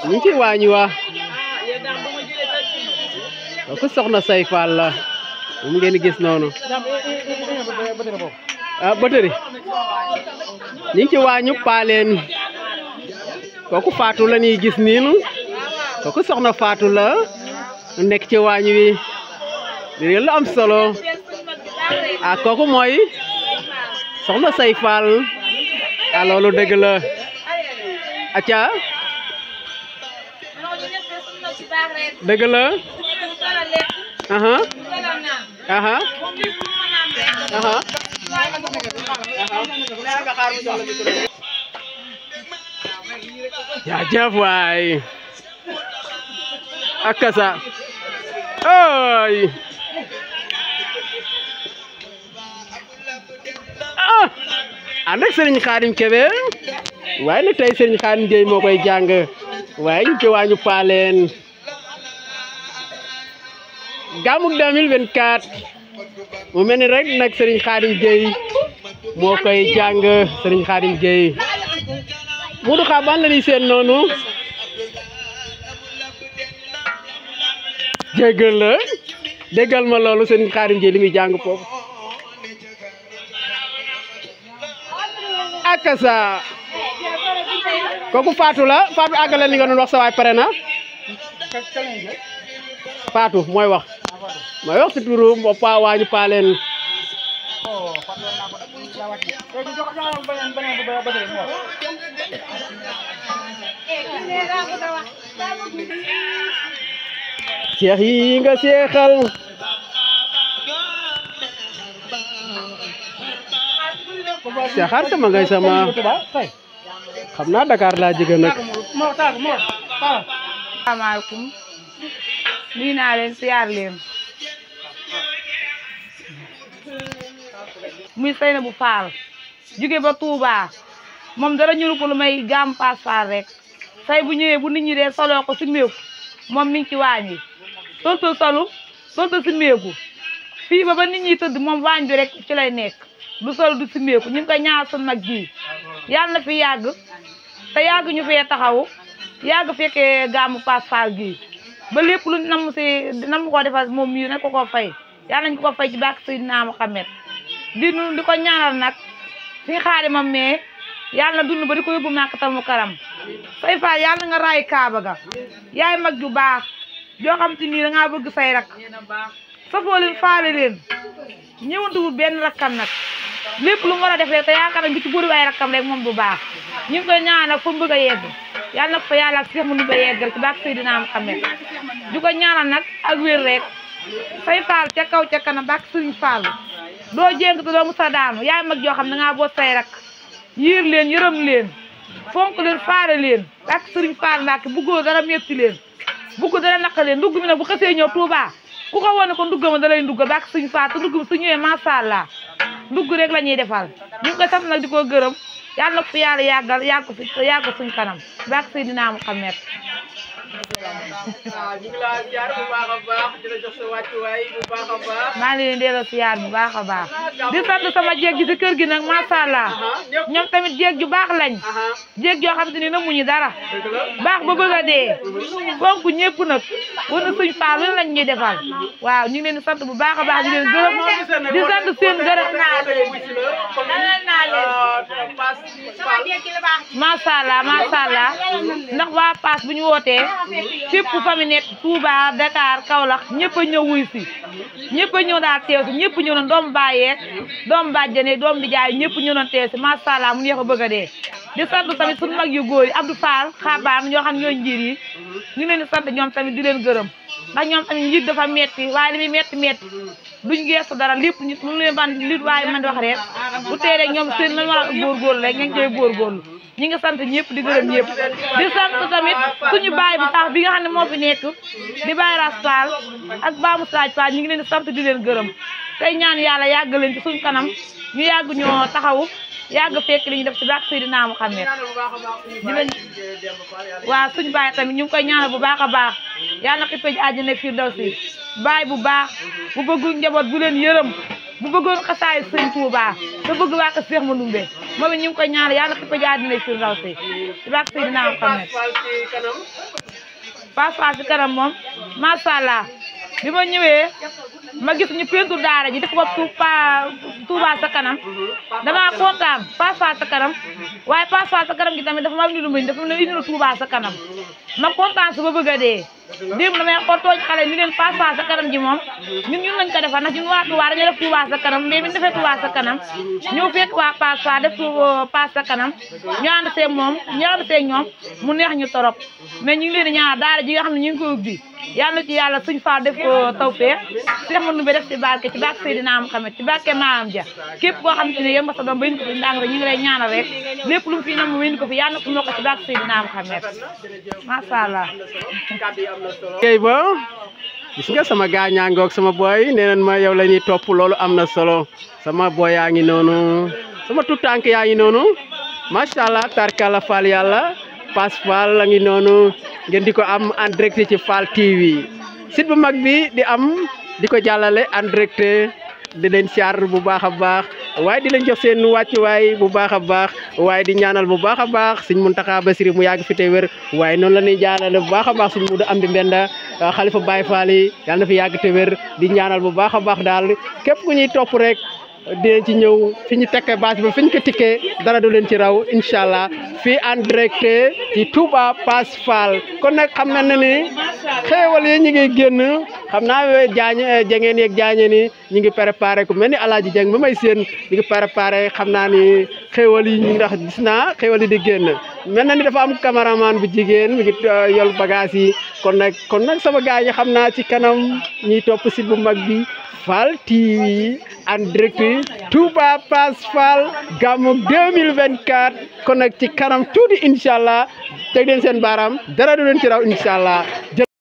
ñu ngi ci waañu wa kooku soxna say Fall la moom ngeen di gis noonu ah batëri ñu ngi ci waañu paaleen kooku Fatou la ñuy gis niinu kooku soxna Fatou la nekk ci waañ wi di lu am solo ah kooku mooy soxna say Fall ah loolu dëgg la acca dëgg la aha aha aha jaajëf waay ak kasa ay ah ànd ak sëriñ Xaadim Kebe waaye nag tey sëriñ Xaadim Gueye moo koy jàng waaye ñu ci waañu paaleen gàmmug 2024 mu mel ni rek nag sëriñ Xaadim Gueye moo koy jàng sëriñ Xaadim Gueye Modou Xaban la ñuy seen noonu jéggal la déggal ma loolu sëriñ Xaadim Gueye li muy jàng foofu ak sa kooku Fatou la Fatou àggale li nga doon wax sa waay pare na Fatou mooy wax mooy wax ci turu pa waañu paaleen seex yi nga seexal seexaar sama ngay sama xam naa Dakar laa jóge nag asalaamaaleykum nuyu naa leen siyaar leen muy Seynabou Fall jóge ba Touba moom dara ñuru ko lu may gàmm paas Fall rek say bu ñëwee bu nit ñi dee soloo ko si méeku moom mi ngi ci waañ wi solta solu solta si méeku fii ba ba nit ñi tëdd moom waañ bi rek ci lay nekk du sol du si méeku ñu ngi koy ñaar sun nag ji yàlla na fi yàgg te yàgg ñu fee taxawu yàgg fekkee gàmmu paas Fall gii ba lépp lu nam si nam ko defal moom mii na ko ko fay yàlla nañ ko ko fay ci bàkk Seydina Muhammad di nu di ko ñaanal nag suñu xaadimam mais yàlla na dund ba di ko yóbbu Makkatal Mukarram say Fall yàlla nga raay Kaaba ga yaay mag ju baax joo xam te nii da ngaa bëgg say rak safoo leen faale leen ñëwantuwul benn rakkam nag lépp lu mu war a def rek te yaakaar nañ bi ci bëri ay rakkam rek moom bu baax ñu ngi koy ñaanal nag fa mu bëgg a yegg yàlla na ko fa yàlla ak Seex mu nu ba yeggal ci baax Seydina Muhammad di ko ñaanal nag ak wér rek say faal ca kaw ca kanam baax Sëriñ Fall doo jéng te doo musa daanu yaay mag joo xam ne dangaa boot say rak yiir leen yërëm leen fonk leen faare leen baax Sëriñ Fall Mbàkke buggoo dara metti leen bugg dara naq leen ndugg mi nag bu xasee ñëw Touba ku ko wone ko ndugg ma da lay ndugg baax Sëriñ Fall te ndugg mi su ñëwee macha allah ndugg rek la ñuy defal ñu ngi koy sant nag di ko gërëm yàlla na ko fi yàlla yàggal yàgg ko fi yàgg ko suñ kanam baax Seydina Muhammad waaw ñu ngi laa ziar bu baax a baax di la jox sa wàccuwaay bu baax a baax. maa ngi leen di delloo siyaar bu baax a baax di sant sama jéeg gi si kër gi nag macha allah ñoom tamit jéeg ju baax lañ aha jéeg joo xam te ni namuñu dara dëgg la. baax ba bëgg a dee fonk ñëpp nag war na suñ faal lu lañ ñuy defal waaw ñu ngi leen di sant bu baax a baax di leen gërëm di sant seen gërëm macha allah macha allah ndax waa Paas bu ñu wootee fépp fa mi nekk Touba Dakar Kaolack ñëpp a ñëw wuy si ñëpp a ñëw daal teew si ñëpp ñëw nañ doomu bàyyeek doomu bàjjane doomu di jaay ñëpp ñëw nañ teew si macha allah mu neex a bëgg a dee di sant tamit suñu mag yu góor yi Abdou Fall xabaam ñoo xam ñooy njiir yi ñu ngi leen di sant ñoom tamit di leen gërëm ndax ñoom tamit njiit dafa metti waaye li muy metti metti duñ geestu dara lépp ñu lu leen ban li waaye man di wax rek bu tee rek ñoom seen lan war a góorgóorlu rek ñu ngi koy góorgóorlu ñi ngi sant ñëpp di gërëm ñëpp di sant tamit suñu baay bu baax bi nga xam ne moo fi nekk di baay Ras Fall ak Ba Moussa Fall ñu ngi leen di sant di leen gërëm tey ñaan yàlla yàgg leen ci suñ kanam ñu yàgg ñoo taxawu yàgg fekk li ñu def ci baax Seydina Muhammad di leen waaw suñu baay tamit ñu ngi koy ñaanal bu baax a baax yàlla na xippee ji àjjana firdawsi baay bu baax bu bëggul njaboot bu leen yërëm bu bëggoon xasaay sëñ Tuubaa te bëgg waa ko Seex Mandumbe moom it ñu ngi koy ñaan yàlla fi ko jaar dina fi raw si ci baax si dinaa am xam ne Pass Fall ci kanam moom macha allah bi ma ñëwee ma gis ñu peinture daara ji def ko Touba Touba sa kanam damaa kontaan Pass Fall sa kanam waaye Pass Fall sa kanam gi tamit dafa ma indi lu muy dafa ma indi lu Touba sa kanam ma kontaan su ba bëgg a dee démb damay xool tooñ xale ni leen Pass Fall sa kanam ji moom ñun ñun lañ ko defar ndax ñun waa Touba dañuy def Touba sa kanam mais bi ñu defee Touba sa kanam ñëw fekk waa Pass Fall def Pass sa kanam ñu ànd see moom ñu ànd see ñoom mu neex ñu torop mais ñu ngi leen di ñaan daara ji nga xam ne ñu ngi ko ubbi yàlla ci yàlla suñ faa def ko tawfeex Seex ma numbe def ci barke ci barke Seydina Muhammad ci barke maam ja képp koo xam te ne yéen nga sa doom ba indi ko fi ndàng rek ñu ngi lay ñaanal rek lépp lu mu fi nam mu indi ko fi yàlla na ko moo ko ci barke Seydina Muhammad macha allah kay ba gis nga sama gaañaa ngoog sama boy nee nañ ma yow la ñuy topp loolu am na solo sama boy yaa ngi noonu sama tutànk yaa ngi noonu macha allah tarkala Fall yàlla Pass Fall la ngi noonu ngeen di ko am en direct ci Fall TV site bu mag bi di am di ko jàllale en direct di leen siyaar bu baax a baax waaye di leen jox seen wàccuwaay bu baax a baax waaye di ñaanal bu baax a baax Sëñ Muntaxa Basiri mu yàgg fi te wér waaye noonu la ñuy jaanale bu baax a baax Sëñ Mudu Amdi Mbenda xalifa Baye Fall yi yàlla na fi yàgg te wér di ñaanal bu baax a baax daal képp ku ñuy topp rek dinañ ci ñëw fi ñu tekkee bâche ba fi ñu ko tikkee dara du leen ci raw incha allah fii en direct ci Touba Pass Fall kon nag xam na ne ni xéewal yi ñu ngi génn xam naa jaañ jangeen yeeg jaañeen yi ñu ngi préparé ku mel ni alaaji jeng ba may seen ñu ngi préparé xam naa ni xéewal yi ñu ndax gis naa xéewal yi di génn mel na ni dafa am cameraman bu jigéen mi ngi yol bagage yi kon nag kon nag sama gars yi xam naa ci kanam ñiy topp site bu mag bi Fall TV en direct Touba Pass Fall gàmmu 2024 kon nag ci kanam tuuti incha allah teg leen seen baaraam dara du leen ci raw incha allah